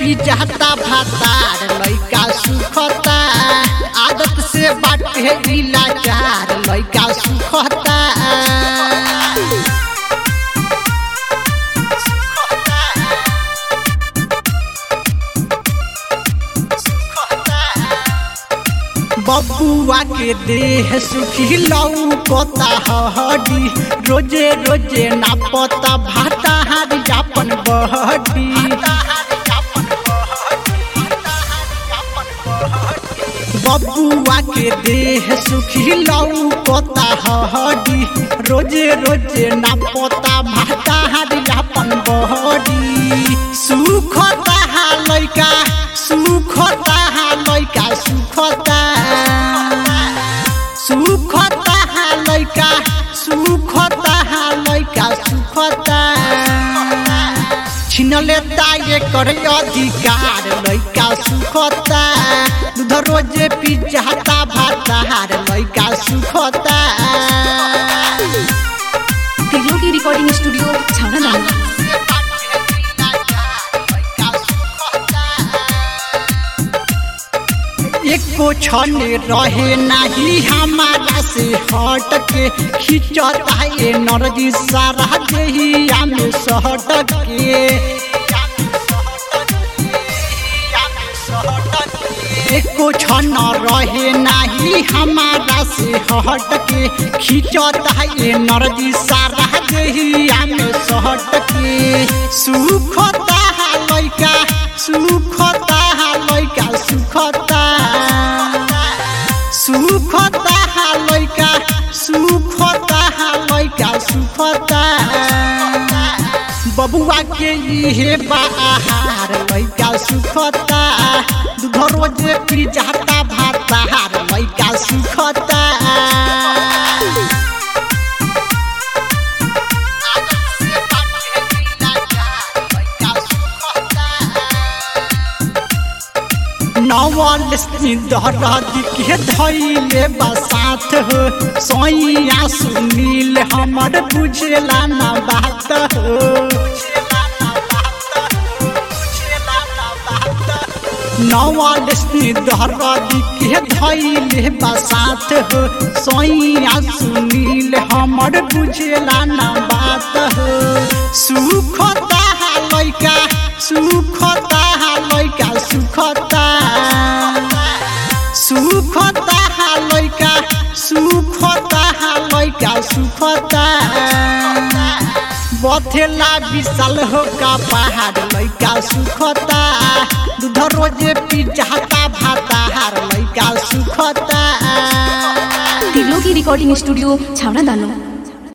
पिजाता भातार लइका सुखता आदत से बाटे इलाजार लइका सुखता बबुआ के देह सुखी लौकता हड्डी रोजे रोजे नापता भाता हारी जापन बहडी बबुआ के देह सुखी लौकता हड्डी रोजे रोजे नापता भाता हारी जापन बहडी सुखता हा लइका सुखता हा लइका सुखता सुखता हा लइका सुखता हा लइका सुखता छिनले ताये कर अधिकार लइका सुखता दूध रोजे पिजाता भातार लइका सुखता त्रिलोकी रिकॉर्डिंग स्टूडियो छाना दाना एको क्षण रहे नहीं हमारा से हट के खिंचता ये नरजी सारा देहिया में सहट के एको क्षण रहे नहीं हमारा से हट के खिंचता ये नरजी सारा देहिया में सहट के सुखता लइका सुखता लइका सुखता सुखता लइका सुखता लइका सुखता बबुआ के इहे बाहार लइका सुखता दूध रोजे पी जाता भातार लइका सुखता नवल दहराद के धैले बसात हो सोइया सुनील हमर बुझेला ना बात हो नवल दहराद के धैले बसात हो सोइया सुनील हमर बुझेला ना बात हो सुखता लइका सुखता लइका सुखता सुखता लइका सुखता लइका सुखता बथेला विशाल हो का पहाड़ लइका सुखता दूध रोजे पिजाता भातार लइका सुखता त्रिलोकी रिकॉर्डिंग स्टूडियो छाना दानो